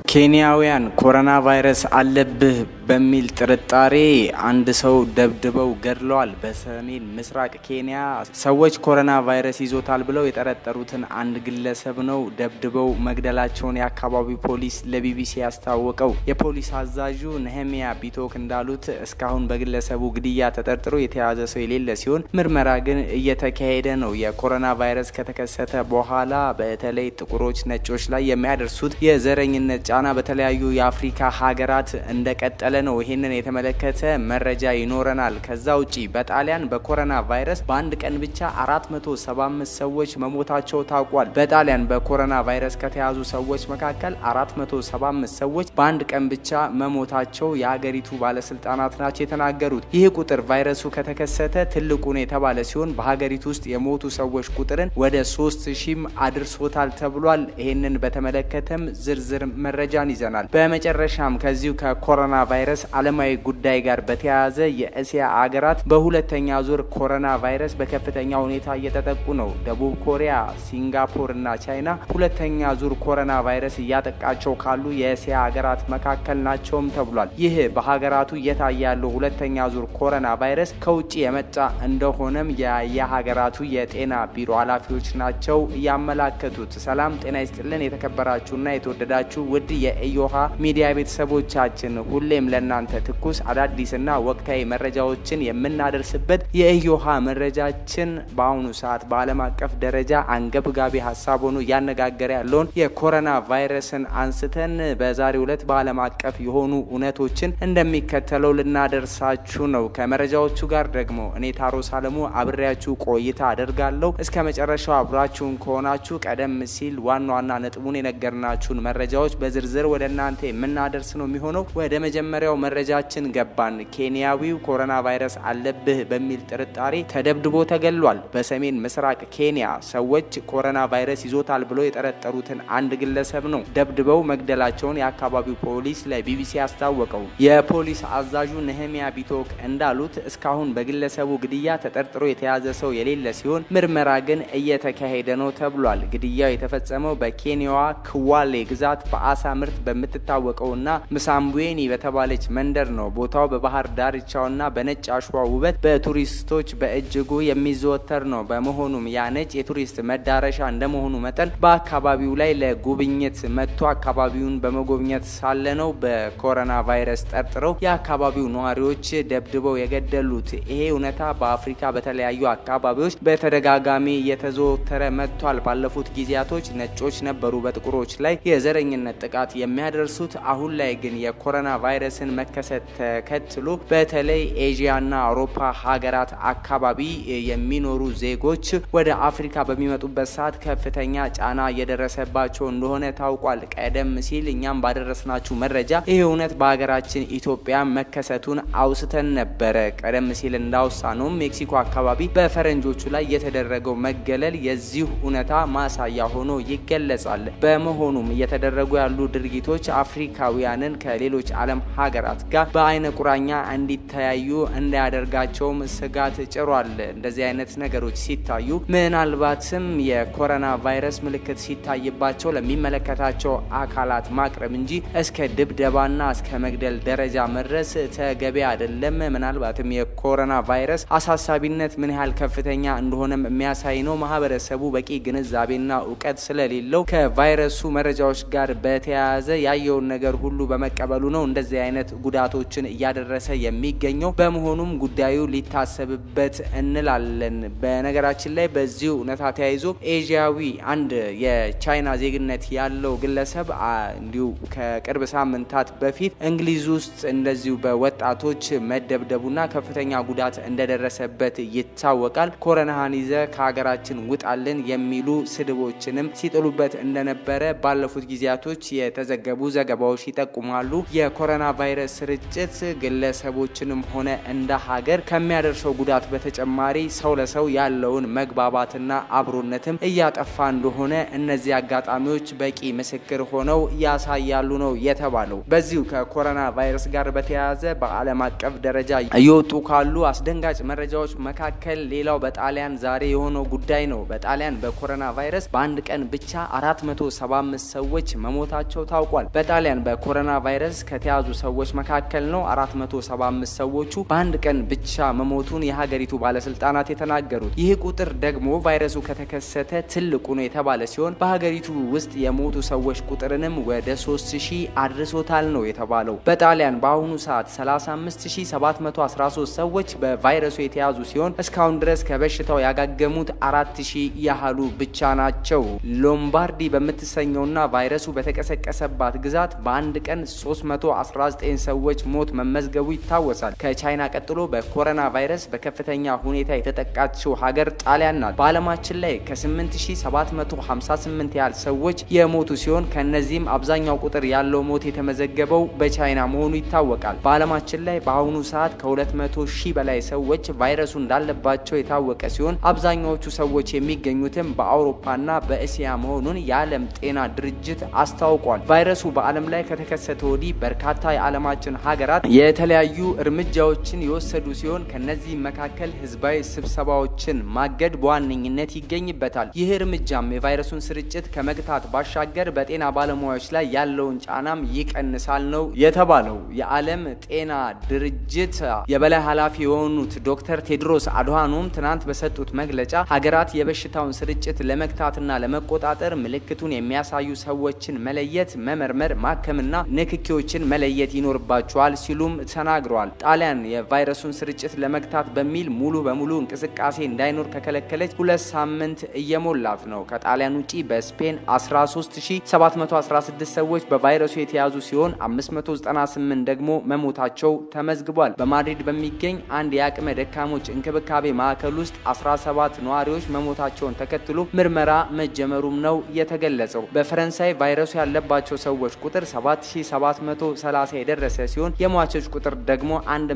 ኬንያውያን ኮሮና ቫይረስ አለብህ በሚል ጥርጣሬ አንድ ሰው ደብድበው ገድለዋል። በሰሜን ምስራቅ ኬንያ ሰዎች ኮሮና ቫይረስ ይዞታል ብለው የጠረጠሩትን አንድ ግለሰብ ነው ደብድበው መግደላቸውን የአካባቢው ፖሊስ ለቢቢሲ ያስታወቀው። የፖሊስ አዛዡ ነህሚያ ቢቶክ እንዳሉት እስካሁን በግለሰቡ ግድያ ተጠርጥሮ የተያዘ ሰው የሌለ ሲሆን ምርመራ ግን እየተካሄደ ነው። የኮሮና ቫይረስ ከተከሰተ በኋላ በተለይ ጥቁሮች ነጮች ላይ የሚያደርሱት የዘረኝነት ጫና በተለያዩ የአፍሪካ ሀገራት እንደቀጠለ ነው። ይህንን የተመለከተ መረጃ ይኖረናል። ከዛ ውጪ በጣሊያን በኮሮና ቫይረስ በአንድ ቀን ብቻ 475 ሰዎች መሞታቸው ታውቋል። በጣሊያን በኮሮና ቫይረስ ከተያዙ ሰዎች መካከል 475 ሰዎች በአንድ ቀን ብቻ መሞታቸው የሀገሪቱ ባለስልጣናት ናቸው የተናገሩት። ይህ ቁጥር ቫይረሱ ከተከሰተ ትልቁ ነው የተባለ ሲሆን በሀገሪቱ ውስጥ የሞቱ ሰዎች ቁጥርን ወደ 3000 አድርሶታል ተብሏል። ይህንን በተመለከተም ዝርዝር መረጃን ይዘናል። በመጨረሻም ከዚሁ ከኮሮና ቫይረስ ዓለማዊ ጉዳይ ጋር በተያያዘ የእስያ አገራት በሁለተኛ ዙር ኮሮና ቫይረስ በከፍተኛ ሁኔታ እየተጠቁ ነው። ደቡብ ኮሪያ፣ ሲንጋፖር እና ቻይና ሁለተኛ ዙር ኮሮና ቫይረስ እያጠቃቸው ካሉ የእስያ ሀገራት መካከል ናቸውም ተብሏል። ይህ በሀገራቱ እየታየ ያለው ሁለተኛ ዙር ኮሮና ቫይረስ ከውጭ የመጣ እንደሆነም የየሀገራቱ የጤና ቢሮ ኃላፊዎች ናቸው እያመላከቱት። ሰላም ጤና ይስጥልን የተከበራችሁና የተወደዳችሁ ውድ የኢዮሃ ሚዲያ ቤተሰቦቻችን ሁሌም ለእናንተ ትኩስ አዳዲስና ወቅታዊ መረጃዎችን የምናደርስበት የኢዮሃ መረጃችን በአሁኑ ሰዓት በዓለም አቀፍ ደረጃ አንገብጋቢ ሀሳብ ሆኖ እያነጋገረ ያለውን የኮሮና ቫይረስን አንስተን በዛሬው ዕለት በዓለም አቀፍ የሆኑ እውነቶችን እንደሚከተለው ልናደርሳችሁ ነው። ከመረጃዎቹ ጋር ደግሞ እኔ ታሮስ አለሙ አብሬያችሁ ቆይታ አደርጋለሁ። እስከ መጨረሻው አብራችሁን ከሆናችሁ ቀደም ሲል ዋና ዋና ነጥቡን የነገርናችሁን መረጃዎች በዝርዝር ወደ እናንተ የምናደርስ ነው የሚሆነው። ወደ መጀመሪያው መረጃችን ገባን። ኬንያዊው ኮሮና ቫይረስ አለብህ በሚል ጥርጣሬ ተደብድቦ ተገሏል። በሰሜን ምስራቅ ኬንያ ሰዎች ኮሮና ቫይረስ ይዞታል ብለው የጠረጠሩትን አንድ ግለሰብ ነው ደብድበው መግደላቸውን የአካባቢው ፖሊስ ለቢቢሲ አስታወቀው። የፖሊስ አዛዡ ነህሚያ ቢቶክ እንዳሉት እስካሁን በግለሰቡ ግድያ ተጠርጥሮ የተያዘ ሰው የሌለ ሲሆን ምርመራ ግን እየተካሄደ ነው ተብሏል። ግድያው የተፈጸመው በኬንያዋ ክዋሌ ግዛት በአሳ ምርት በምትታወቀውና ምሳምቡዌኒ በተባለች መንደር ነው። ቦታው በባህር ዳርቻውና በነጭ አሸዋ ውበት በቱሪስቶች በእጅጉ የሚዘወተር ነው። በመሆኑም ያ ነጭ የቱሪስት መዳረሻ እንደመሆኑ መጠን በአካባቢው ላይ ለጉብኝት መጥቶ አካባቢውን በመጎብኘት ሳለ ነው በኮሮና ቫይረስ ጠርጥረው የአካባቢው ነዋሪዎች ደብድበው የገደሉት። ይሄ እውነታ በአፍሪካ በተለያዩ አካባቢዎች በተደጋጋሚ እየተዘወተረ መጥቷል። ባለፉት ጊዜያቶች ነጮች ነበሩ በጥቁሮች ላይ የዘረኝነት ጥቃት የሚያደርሱት። አሁን ላይ ግን የኮሮና ቫይረስን መከሰት ተከትሎ በተለይ ኤዥያና አውሮፓ ሀገራት አካባቢ የሚኖሩ ዜጎች ወደ አፍሪካ በሚመጡበት ሰዓት ከፍተኛ ጫና እየደረሰባቸው እንደሆነ ታውቋል። ቀደም ሲል እኛም ባደረስናችሁ መረጃ ይህ እውነት በሀገራችን ኢትዮጵያ መከሰቱን አውስተን ነበረ። ቀደም ሲል እንዳውሳ ነው ሜክሲኮ አካባቢ በፈረንጆቹ ላይ የተደረገው መገለል የዚሁ እውነታ ማሳያ ሆኖ ይገለጻል። በመሆኑም እየተደረጉ ያሉ ድርጊቶች አፍሪካውያንን ከሌሎች ዓለም ሀገራት ጋር በአይነ ቁራኛ እንዲተያዩ እንዳያደርጋቸውም ስጋት ጭሯል። እንደዚህ አይነት ነገሮች ሲታዩ ምናልባትም የኮሮና ቫይረስ ምልክት ሲታይባቸው ለሚመለከታቸው አካላት ማቅረብ እንጂ እስከ ድብደባና እስከ መግደል ደረጃ መድረስ ተገቢ አይደለም። ምናልባትም የኮሮና ቫይረስ አሳሳቢነት ምን ያህል ከፍተኛ እንደሆነም የሚያሳይ ነው። ማህበረሰቡ በቂ ግንዛቤና እውቀት ስለሌለው ከቫይረሱ መረጃዎች ጋር በተያያዘ ያየውን ነገር ሁሉ በመቀበሉ ነው እንደዚህ አይነት ጉዳቶችን እያደረሰ የሚገኘው። በመሆኑም ጉዳዩ ሊታሰብበት እንላለን። በነገራችን ላይ በዚሁ እውነታ ተያይዞ ኤዥያዊ አንድ የቻይና ዜግነት ያለው ግለሰብ እንዲሁ ከቅርብ ሳምንታት በፊት እንግሊዝ ውስጥ እንደዚሁ በወጣቶች መደብደቡና ከፍተኛ ጉዳት እንደደረሰበት ይታወቃል። ኮረናህን ይዘ ከሀገራችን ውጣልን የሚሉ ስድቦችንም ሲጥሉበት እንደነበረ ባለፉት ጊዜያቶች የተዘገቡ ዘገባዎች ይጠቁማሉ። የኮሮና ቫይረስ ቫይረስ ስርጭት ግለሰቦችንም ሆነ እንደ ሀገር ከሚያደርሰው ጉዳት በተጨማሪ ሰው ለሰው ያለውን መግባባትና አብሮነትም እያጠፋ እንደሆነ እነዚህ አጋጣሚዎች በቂ ምስክር ሆነው ያሳያሉ ነው የተባለው። በዚሁ ከኮሮና ቫይረስ ጋር በተያያዘ በዓለም አቀፍ ደረጃ እየወጡ ካሉ አስደንጋጭ መረጃዎች መካከል ሌላው በጣሊያን ዛሬ የሆነው ጉዳይ ነው። በጣሊያን በኮሮና ቫይረስ በአንድ ቀን ብቻ 475 ሰዎች መሞታቸው ታውቋል። በጣሊያን በኮሮና ቫይረስ ከተያዙ ሰዎች መካከል ነው 475 ሰዎቹ በአንድ ቀን ብቻ መሞቱን የሀገሪቱ ባለስልጣናት የተናገሩት። ይህ ቁጥር ደግሞ ቫይረሱ ከተከሰተ ትልቁ ነው የተባለ ሲሆን በሀገሪቱ ውስጥ የሞቱ ሰዎች ቁጥርንም ወደ 3000 አድርሶታል ነው የተባለው። በጣሊያን በአሁኑ ሰዓት 35713 ሰዎች በቫይረሱ የተያዙ ሲሆን እስካሁን ድረስ ከበሽታው ያጋገሙት 4000 ያህሉ ብቻ ናቸው። ሎምባርዲ በምትሰኘውና ቫይረሱ በተቀሰቀሰባት ግዛት በአንድ ቀን 319 ሰዎች ሞት መመዝገቡ ይታወሳል። ከቻይና ቀጥሎ በኮሮና ቫይረስ በከፍተኛ ሁኔታ የተጠቃችው ሀገር ጣሊያን ናት። በዓለማችን ላይ ከ8758 ያህል ሰዎች የሞቱ ሲሆን ከነዚህም አብዛኛው ቁጥር ያለው ሞት የተመዘገበው በቻይና መሆኑ ይታወቃል። በዓለማችን ላይ በአሁኑ ሰዓት ከ200 ሺህ በላይ ሰዎች ቫይረሱ እንዳለባቸው የታወቀ ሲሆን አብዛኛዎቹ ሰዎች የሚገኙትም በአውሮፓና በእስያ መሆኑን የዓለም ጤና ድርጅት አስታውቋል። ቫይረሱ በዓለም ላይ ከተከሰተ ወዲህ በርካታ የዓለማችን ሀገራት የተለያዩ እርምጃዎችን የወሰዱ ሲሆን ከነዚህ መካከል ህዝባዊ ስብሰባዎችን ማገድ በዋነኝነት ይገኝበታል። ይህ እርምጃም የቫይረሱን ስርጭት ከመግታት ባሻገር በጤና ባለሙያዎች ላይ ያለውን ጫናም ይቀንሳል ነው የተባለው። የዓለም ጤና ድርጅት የበላይ ኃላፊ የሆኑት ዶክተር ቴድሮስ አድሃኖም ትናንት በሰጡት መግለጫ ሀገራት የበሽታውን ስርጭት ለመግታትና ለመቆጣጠር ምልክቱን የሚያሳዩ ሰዎችን መለየት፣ መመርመር፣ ማከምና ንክኪዎችን መለየት ይኖርባቸዋል ሲሉም ተናግረዋል። ጣሊያን የቫይረሱን ስርጭት ለመግታት በሚል ሙሉ በሙሉ እንቅስቃሴ እንዳይኖር ከከለከለች ሁለት ሳምንት እየሞላት ነው። ከጣሊያን ውጪ በስፔን 13716 ሰዎች በቫይረሱ የተያዙ ሲሆን 598 ደግሞ መሞታቸው ተመዝግቧል። በማድሪድ በሚገኝ አንድ የአቅመ ደካሞች እንክብካቤ ማዕከል ውስጥ 17 ነዋሪዎች መሞታቸውን ተከትሎ ምርመራ መጀመሩም ነው የተገለጸው። በፈረንሳይ ቫይረሱ ያለባቸው ሰዎች ቁጥር 7730 የደረሰ ሲሆን የሟቾች ቁጥር ደግሞ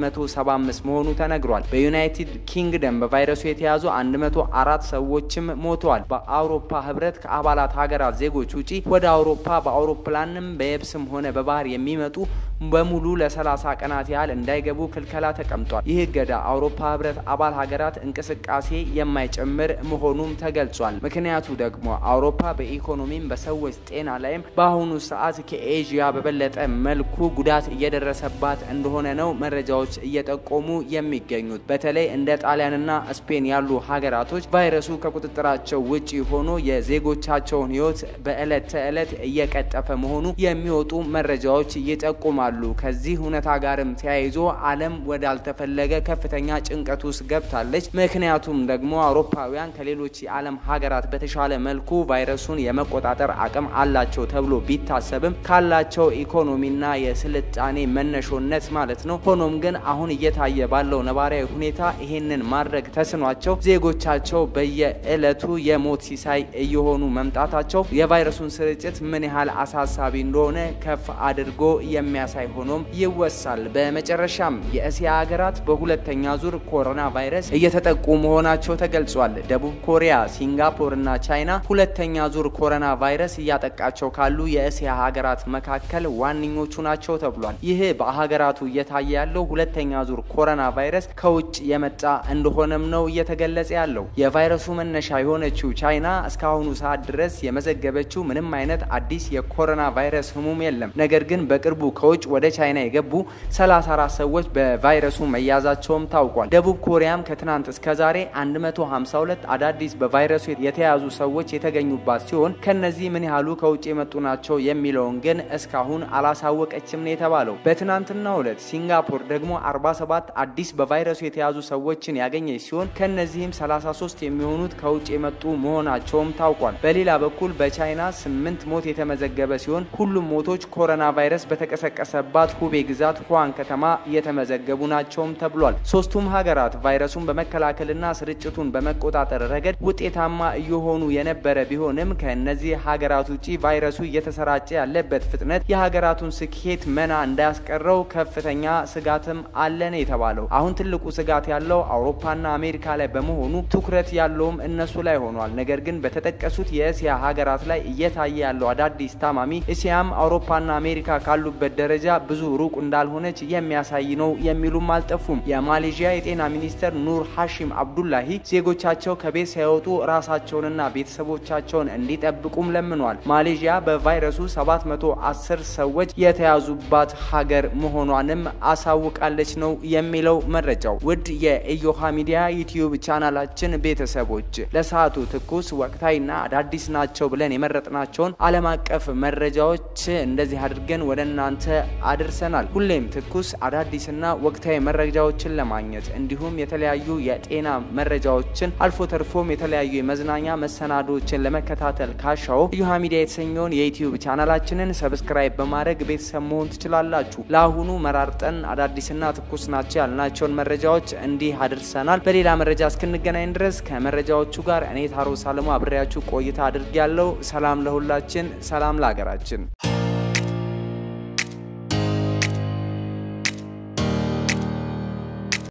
175 መሆኑ ተነግሯል። በዩናይትድ ኪንግደም በቫይረሱ የተያዙ 104 ሰዎችም ሞተዋል። በአውሮፓ ህብረት ከአባላት ሀገራት ዜጎች ውጪ ወደ አውሮፓ በአውሮፕላንም በየብስም ሆነ በባህር የሚመጡ በሙሉ ለ30 ቀናት ያህል እንዳይገቡ ክልከላ ተቀምጧል። ይህ እገዳ አውሮፓ ህብረት አባል ሀገራት እንቅስቃሴ የማይጨምር መሆኑም ተገልጿል። ምክንያቱ ደግሞ አውሮፓ በኢኮኖሚም በሰዎች ጤና ላይም በአሁኑ ሰዓት ከኤዥያ በበለጠ መልኩ ጉዳት እየደረሰባት እንደሆነ ነው መረጃዎች እየጠቆሙ የሚገኙት። በተለይ እንደ ጣሊያንና ስፔን ያሉ ሀገራቶች ቫይረሱ ከቁጥጥራቸው ውጪ ሆኖ የዜጎቻቸውን ህይወት በዕለት ተዕለት እየቀጠፈ መሆኑ የሚወጡ መረጃዎች ይጠቁማሉ። ከዚህ እውነታ ጋርም ተያይዞ ዓለም ወዳልተፈለገ ከፍተኛ ጭንቀት ውስጥ ገብታለች። ምክንያቱም ደግሞ አውሮፓውያን ከሌሎች የዓለም ሀገራት በተሻለ መልኩ ቫይረሱን የመቆጣጠር አቅም አላቸው ተብሎ ቢታሰብም ካላቸው ኢኮኖሚና የስልጣኔ መነሾነት ማለት ነው። ሆኖም ግን አሁን እየታየ ባለው ነባራዊ ሁኔታ ይሄንን ማድረግ ተስኗቸው ዜጎቻቸው በየዕለቱ የሞት ሲሳይ እየሆኑ መምጣታቸው የቫይረሱን ስርጭት ምን ያህል አሳሳቢ እንደሆነ ከፍ አድርጎ የሚያሳይ ሆኖም ይወሳል። በመጨረሻም የእስያ ሀገራት በሁለተኛ ዙር ኮሮና ቫይረስ እየተጠቁ መሆናቸው ተገልጿል። ደቡብ ኮሪያ፣ ሲንጋፖር እና ቻይና ሁለተኛ ዙር ኮሮና ቫይረስ እያጠቃቸው ካሉ የእስያ ሀገራት መካከል ዋነኞቹ ናቸው ተብሏል። ይህ በሀገራቱ እየታየ ያለው ሁለተኛ ዙር ኮሮና ቫይረስ ከውጭ የመጣ እንደሆነም ነው እየተገለጸ ያለው። የቫይረሱ መነሻ የሆነችው ቻይና እስካሁኑ ሰዓት ድረስ የመዘገበችው ምንም አይነት አዲስ የኮሮና ቫይረስ ህሙም የለም። ነገር ግን በቅርቡ ከውጭ ወደ ቻይና የገቡ 34 ሰዎች በቫይረሱ መያዛቸውም ታውቋል። ደቡብ ኮሪያም ከትናንት እስከ ዛሬ 152 አዳዲስ በቫይረሱ የተያዙ ሰዎች የተገኙባት ሲሆን ከነዚህ ምን ያህሉ ከውጭ የመጡ ናቸው የሚለውን ግን እስካሁን አላሳወቀችም ነው የተባለው። በትናንትናው ዕለት ሲንጋፖር ደግሞ 47 አዲስ በቫይረሱ የተያዙ ሰዎችን ያገኘች ሲሆን ከነዚህም 33 የሚሆኑት ከውጭ የመጡ መሆናቸውም ታውቋል። በሌላ በኩል በቻይና 8 ሞት የተመዘገበ ሲሆን ሁሉም ሞቶች ኮሮና ቫይረስ በተቀሰቀሰባት ሁቤ ግዛት ሁዋን ከተማ የተመዘገቡ ናቸውም ተብሏል። ሶስቱም ሀገራት ቫይረሱን በመከላከልና ስርጭቱን በመቆጣጠር ረገድ ውጤታማ እየሆኑ የነበረ ቢሆንም ከእነዚህ ሀገራት ውጭ ቫይረሱ እየተሰራጨ ያለበት ፍጥነት የሀገራቱን ስኬት መና እንዳያስቀረው ከፍተኛ ስጋትም አለን የተባለው አሁን ትልቁ ስጋት ያለው አውሮፓና አሜሪካ ላይ በመሆኑ ትኩረት ያለውም እነሱ ላይ ሆኗል። ነገር ግን በተጠቀሱት የእስያ ሀገራት ላይ እየታየ ያለው አዳዲስ ታማሚ እስያም አውሮፓና አሜሪካ ካሉበት ደረጃ ብዙ ሩቅ እንዳልሆነች የሚያሳይ ነው የሚሉም አልጠፉም። የማሌዥያ የጤና ሚኒስተር ኑር ሀሺም አብዱላሂ ዜጎቻቸው ከቤት ሳይወጡ ራሳቸውንና ቤተሰቦቻቸውን እንዲጠብቁም ለምኗል። ማሌዥያ በቫይረሱ 710 ሰዎች የተያዙባት ሀገር መሆኗንም አሳውቃለች ነው የሚለው መረጃው። ውድ የኢዮሃ ሚዲያ ዩቲዩብ ቻናላችን ቤተሰቦች ለሰዓቱ ትኩስ ወቅታዊና አዳዲስ ናቸው ብለን የመረጥናቸውን ዓለም አቀፍ መረጃዎች እንደዚህ አድርገን ወደ እናንተ አድርሰናል። ሁሌም ትኩስ አዳዲስና ወቅታዊ መረጃዎችን ለማግኘት እንዲሁም የተለያዩ የጤና መረጃዎችን አልፎ ተርፎም የተለያዩ የመዝናኛ መሰናዶዎችን ለመከታተል ካሻው ኢዮሃ ሚዲያ የተሰኘውን የዩቲዩብ ቻናላችንን ሰብስክራይብ በማድረግ ቤተሰብ መሆን ትችላላችሁ። ለአሁኑ መራርጠን አዳዲስና ትኩስ ናቸው ያልናቸውን መረጃዎች እንዲህ አድርሰናል። በሌላ መረጃ እስክንገናኝ ድረስ ከመረጃዎቹ ጋር እኔ ታሮ ሳለሙ አብሬያችሁ ቆይታ አድርጌያለሁ። ሰላም ለሁላችን፣ ሰላም ለሀገራችን።